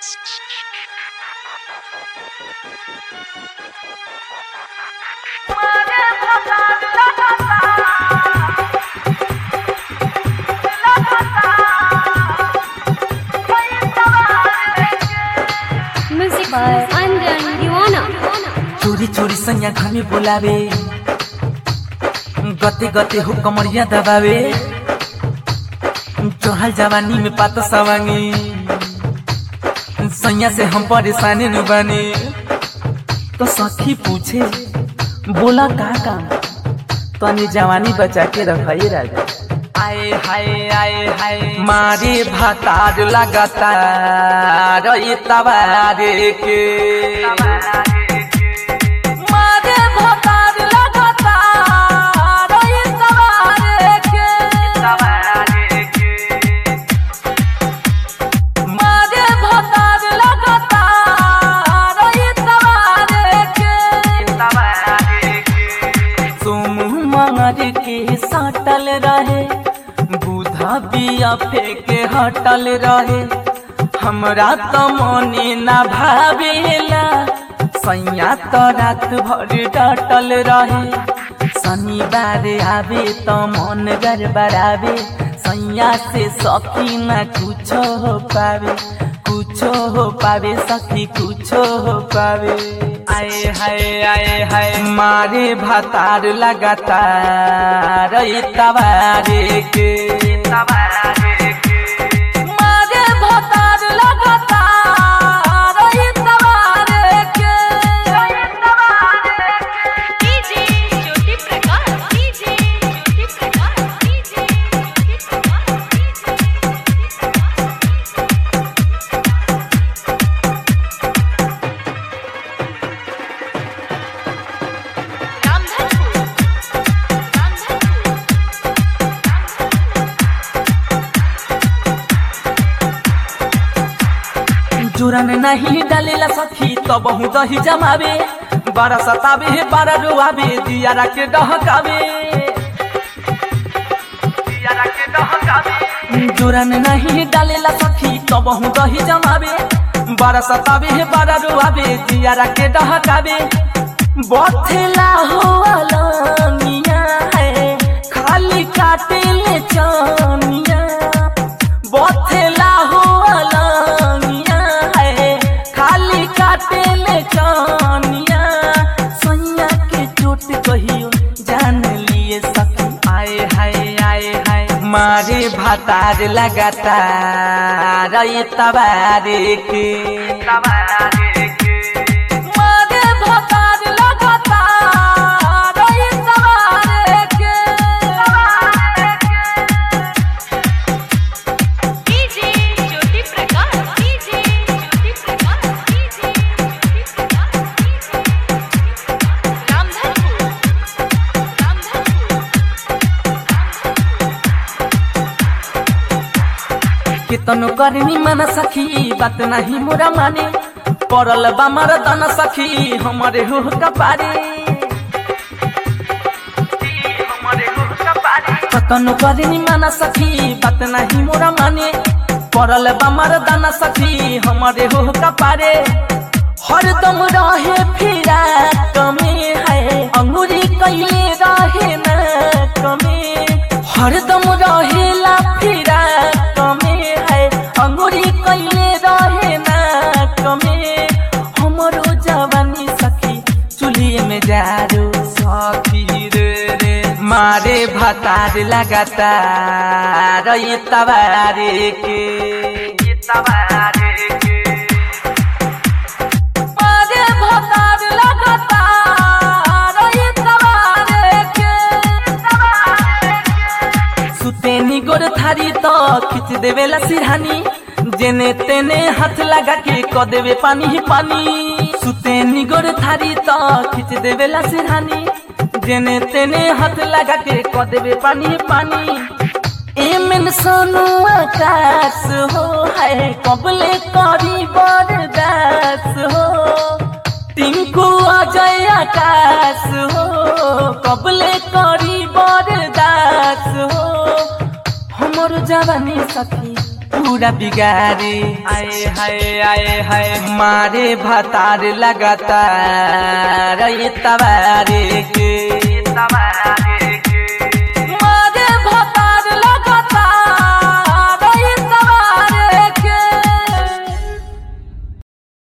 Music by Anjan Diwana. चोरी चोरी सैया घमे बोलावे गते गते हो कमरिया दबावे चढ़ल जवानी में पात सवांगी सैया से हम परेशानी न बने तो सखी पूछे बोला का काम तनी जवानी बचा के रखाई राजा आए हाय आए हाय मारे भातार लगातार ये तवारे के मारे भातार लगातार ये तवारे के मारे भातार लगातार ये तवारे के तुम मार के साटल रहे बुधा बिया फेंके हटल रहे हमरा तो मने ना भावेला सैया तो रात भर डटल रहे शनिवार आवे तो मन गड़बड़ावे सैया से सखी ना कुछो हो पावे कुछो हो पावे सखी कुछो हो पावे आए हाय आए हाय मारे भातार लगातार ई तवारे के मारे भातार लगातार ई तवारे के DJ Jyoti Prakash. DJ Jyoti Prakash. DJ Jyoti Prakash. Ramdhanpur. Ramdhanpur. जुरन नहीं डालेला सखी तो बहु दही जमावे बारा सतावे बारा रुआवे दियारा के डहकावे जुरन नहीं डालेला सखी तो बहु दही जमावे बारा सतावे बारा रुआवे दियारा के डहकावे बथेला हो अलनिया है खाली काटे ले चानिया बथेला हो अलनिया है खाली काटे ले चानिया सैया के चोट कहियो जान लिए सखी आए हाय आए हाय मारे भातार लगातार ये तबारे के मारे भातार लगातार ये तबारे के DJ Jyoti Prakash. DJ Jyoti Prakash. DJ Jyoti Prakash. Ramdhanpur. Ramdhanpur. कितनो करनी मन सखी बात नहीं मोरा माने पड़ल बा मरदन सखी हमारे हो कपारे कतनो करनी मन सखी बात नहीं मोरा माने पड़ल बा मरदन सखी हमारे हो कपारे हरदम रहे फिरा कमे है अंगूरी कैले रहे न कमे हरदम रहेला फिरा कमे है अंगूरी कैले रहे न कमे हमरो जवानी सखी चुलिए में जारो सखी रे रे मारे भतार लगातार ये तबारे के ये तबारे के मारे भतार लगातार ये तबारे के सुतेनी गोर थारी तो खींच देवेला सिरहानी जेने तेने हाथ लगा के क देवे पानी ही पानी सुतेनी गोर थारी तो खींच देवेला सिरहानी जेने तेने हाथ लगा के क देवे पानी ही पानी एमन सोनू आकाश हो है कबले करी बरदास हो टिंकू अजय आकाश हो कबले करी बरदास हो हमर जवानी सखी पूरा बिगारे आए हाय आए हाय मारे भतार लगातार ये तवारे के